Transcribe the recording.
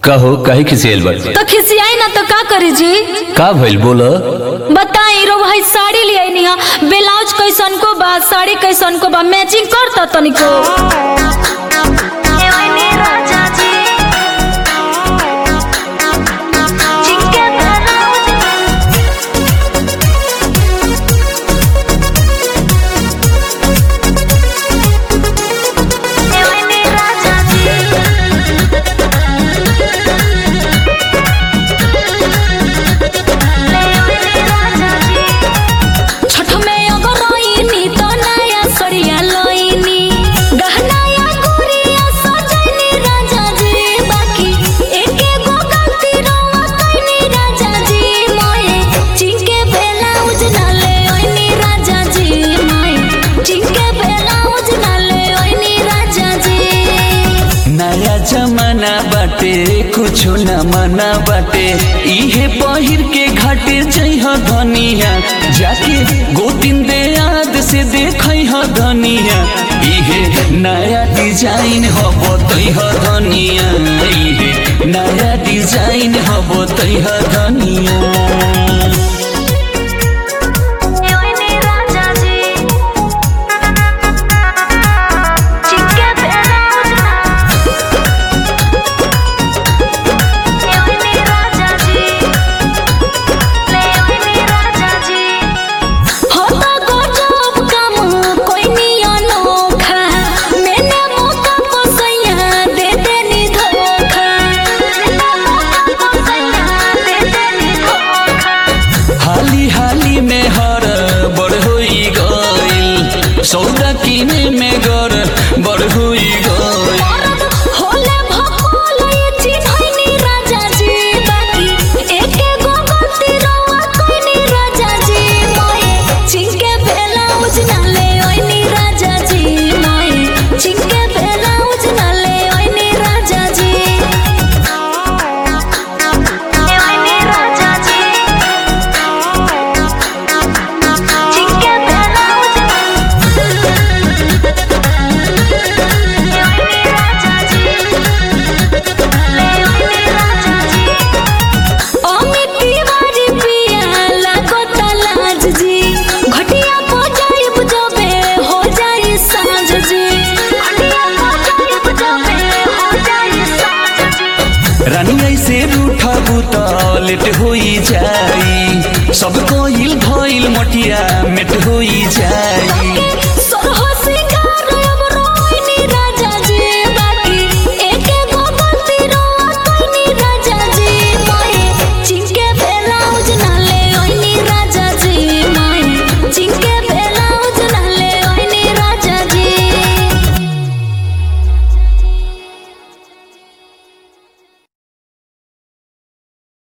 कहो काहे खिसियल बड़ तो खिसियाई ना तो का करी जी का भइल बोल बताई रो भाई साड़ी ले आई निहा ब्लाउज कैसन को बा साड़ी कैसन को बा मैचिंग करता तनिको छठ में अगर रोइनी तो नया सड़िया लोइनी गहना या गुड़िया सजनी राजा जी बाकी एके गो गलती रोवा कइनी राजा जी मोए चिंके बेला उजना ले ओइनी राजा जी मोए चिंके बेला उजना ले ओइनी राजा जी नया जमाना बाटे कुछो न मना बाटे इहे पहिर के घाटे जइह धनिया जाके गोतिन दे याद से देखइह धनिया इहे नया डिजाइन हब तइह धनिया इहे नया डिजाइन हब तइह धनिया होता गजब काम कोई निया नोखा मैंने मौका को सैया दे देनी धोखा हाली हाली में हर बड़ होई गइल सौदा किने में गर बड़ होई गइल होले भकोल ये चिन्हैनी राजा जी बाकी एके गो गलती रोवा कइनी राजा जी मोए चिंके बेला उजना ले ओइनी राजा जी मोए चिंके बेला उजना ले ओइनी राजा जी ओइनी राजा जी चिंके बेला उजना अमित तिवारी पिया लागता लाज जी घटिया पो जाइब जबे हो जाई साँझ जी घटिया पो जाइब जबे हो जाई साँझ जी रानी ऐसे रूठबू त लेट होई जाई सब कोइल भइल मटिया मेट होई जाई